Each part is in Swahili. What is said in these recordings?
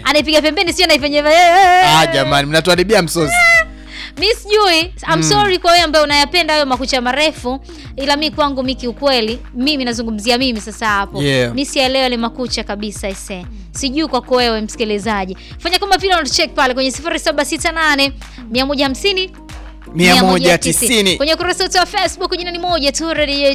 anaipiga pembeni sio anaipenye Ah, jamani mnatuharibia msosi. mi sijui I'm sorry kwa wewe ambaye unayapenda hayo makucha marefu ila mi kwangu mi kiukweli mimi nazungumzia mimi sasa hapo Yeah. mi sielewe yale makucha kabisa ise sijui kwako wewe msikilizaji fanya kama vile unatucheck pale kwenye 0768 150 190. kwenye ukurasa wetu wa facebook jina ni moja tu radio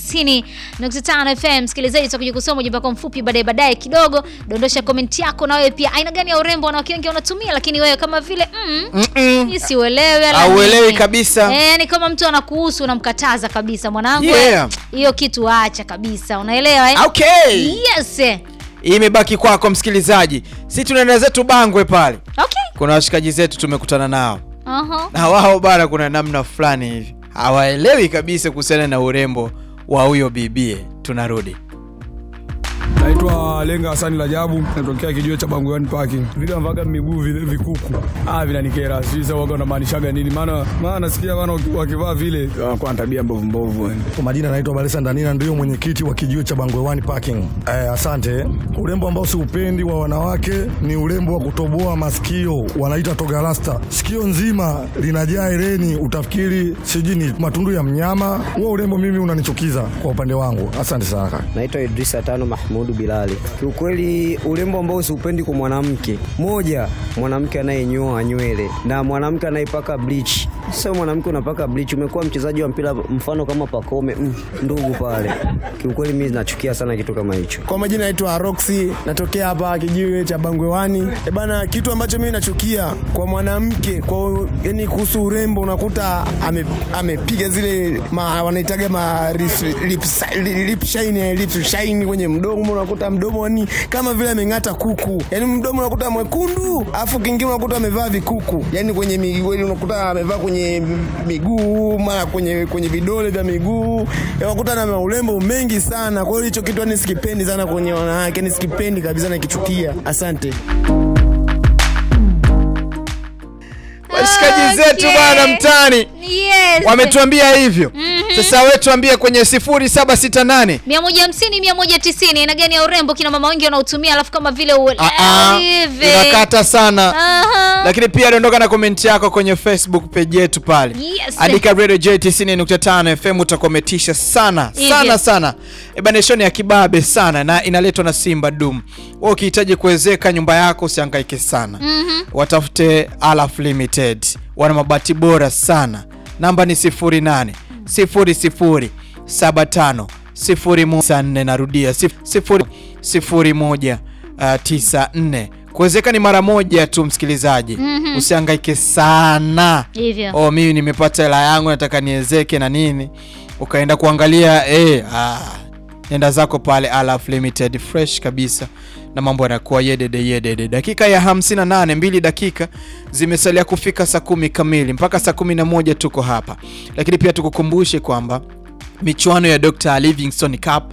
90.5 fm msikilizaji tutakuja kusoma ujumbe wako mfupi baadaye baadaye kidogo dondosha komenti yako na wewe pia aina gani ya urembo wanawake wengi wanatumia lakini wewe kama vile mm, Mm-mm. hii siuelewi wala Hauelewi nini. kabisa. Eh, ni kama mtu anakuhusu unamkataza kabisa mwanangu Yeah. hiyo kitu acha kabisa unaelewa eh? Okay. yes eh. Imebaki kwako msikilizaji. Si tunaenda zetu Bangwe pale. okay Kuna washikaji zetu tumekutana nao. Aha. Na wao bana kuna namna fulani hivi. Hawaelewi kabisa kuhusiana na urembo wa huyo bibie. Tunarudi. Naitwa Lenga Hasani Rajabu, natokea kijiwe cha Bangwani Parking. Vile ambavyo miguu vile vikuku. Ah, vinanikera. Sijui sasa waga unamaanishaga nini? Maana maana nasikia wana wakivaa vile wanakuwa na tabia mbovu mbovu. yani. Kwa majina naitwa Balesa Ndanina, ndio mwenyekiti wa kijiwe cha Bangwewani Parking. Eh, asante. Urembo ambao siupendi wa wanawake ni urembo wa kutoboa masikio, wanaita togarasta. Sikio nzima linajaa hereni, utafikiri sijui ni matundu ya mnyama. Huo urembo mimi unanichukiza kwa upande wangu. Asante sana. Naitwa Idrisa Tano Mahmudu Bilali. Kiukweli urembo ambao siupendi kwa mwanamke, moja, mwanamke anayenyoa nywele na mwanamke anayepaka bleach. Sasa mwanamke unapaka bleach, umekuwa mchezaji wa mpira mfano kama Pakome, mm, ndugu pale. Kiukweli mimi nachukia sana kitu kama hicho. Kwa majina naitwa Roxy, natokea hapa kijiwe cha Bangwewani. E bana, kitu ambacho mimi nachukia kwa mwanamke kwa yani kuhusu urembo, unakuta ame- amepiga zile ma, wanaitaga ma lip, lip, lip shine, lip shine kwenye mdomo, unakuta mdomo ni kama vile ameng'ata kuku, yani mdomo unakuta mwekundu, afu kingine unakuta amevaa vikuku, yani kwenye miguu unakuta amevaa kwenye miguu mara kwenye kwenye vidole vya miguu, unakuta na urembo mengi sana. Kwa hiyo hicho kitu yani sikipendi sana kwenye wanawake, yani sikipendi kabisa, nakichukia. Asante. Washikaji zetu Okay. bana mtani yes wametuambia hivyo. Sasa wewe tuambie kwenye 0768 mia moja hamsini mia moja tisini aina gani ya urembo kina mama wengi wanaotumia alafu kama vile Ah, ah, hivi inakata sana. Aha. lakini pia dondoka na komenti yako kwenye facebook page yetu pale Yes. andika radio j 90.5 fm utakometisha sana Hivyo. sana sana ebaneshoni ya kibabe sana na inaletwa na simba dum wa ukihitaji kuwezeka nyumba yako usihangaike sana Mhm. watafute alaf limited wana mabati bora sana namba ni 08 00 75 04 narudia 01 94 kuwezeka ni mara moja tu msikilizaji Mhm. usihangaike sana hivyo oh mimi nimepata hela yangu nataka niwezeke na nini ukaenda kuangalia eh, ah, nenda zako pale Alaf Limited fresh kabisa na mambo yanakuwa yedede yedede dakika ya 58 mbili dakika zimesalia kufika saa kumi kamili mpaka saa kumi na moja tuko hapa lakini pia tukukumbushe kwamba michuano ya Dr. Livingstone Cup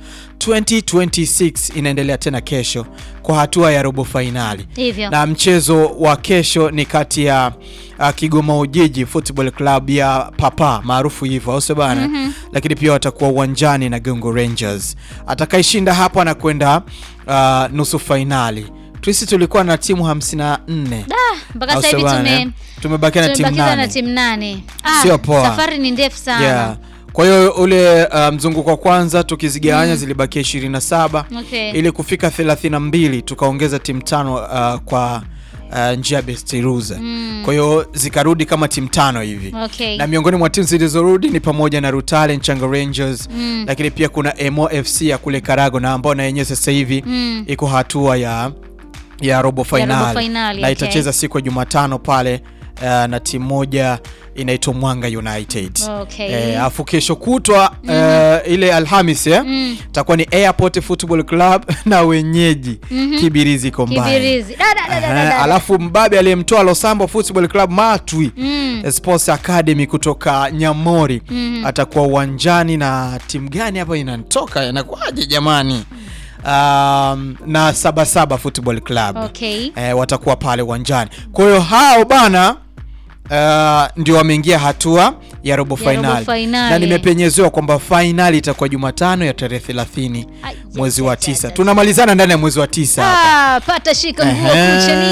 2026 inaendelea tena kesho kwa hatua ya robo fainali hivyo na mchezo wa kesho ni kati ya uh, Kigoma Ujiji Football Club ya Papa maarufu hivyo au sio bana Mhm. lakini pia watakuwa uwanjani na Gongo Rangers atakayeshinda hapa anakwenda uh, nusu fainali sisi tulikuwa na timu 54 mpaka au sasa sio hivi bana, eh? tume tumebakia na timu tumebakiza na nane timu nane Ah, Sio poa. safari ni ndefu sana yeah. kwa hiyo ule uh, mzunguko wa kwanza tukizigawanya zilibakia 27 Okay. ili kufika 32 tukaongeza timu tano uh, kwa uh, njia ya best loser Mm. kwa hiyo zikarudi kama timu tano hivi Okay. na miongoni mwa timu zilizorudi ni pamoja na Rutale Nchanga Rangers Mm. lakini pia kuna Emo FC ya kule Karago na ambao na yenyewe sasa hivi Mm. iko hatua ya ya robo finali finali, na okay. itacheza siku ya Jumatano pale uh, na timu moja inaitwa Mwanga United Okay. Eh, afu kesho kutwa eh, ile Alhamis eh, Mm. takuwa ni Airport Football Club na wenyeji Mhm. Kibirizi Combine. Kibirizi. Da, da, da, da, da, Eh, da. alafu mbabe aliyemtoa Losambo Football Club Matwi Mm. Sports Academy kutoka Nyamori Mhm. atakuwa uwanjani na timu gani hapa inatoka inakuwaje jamani? Um, na Sabasaba Football Club Okay. eh, watakuwa pale uwanjani. Kwa hiyo hao bana uh, ndio wameingia hatua ya robo Ya robo fainali fainali. na nimepenyezewa kwamba fainali itakuwa Jumatano ya tarehe 30 Ai, mwezi ja, wa ja, tisa. ja, Tunamalizana ndani ya mwezi wa tisa hapa. Ah, pata shika nguo Ehe. kucha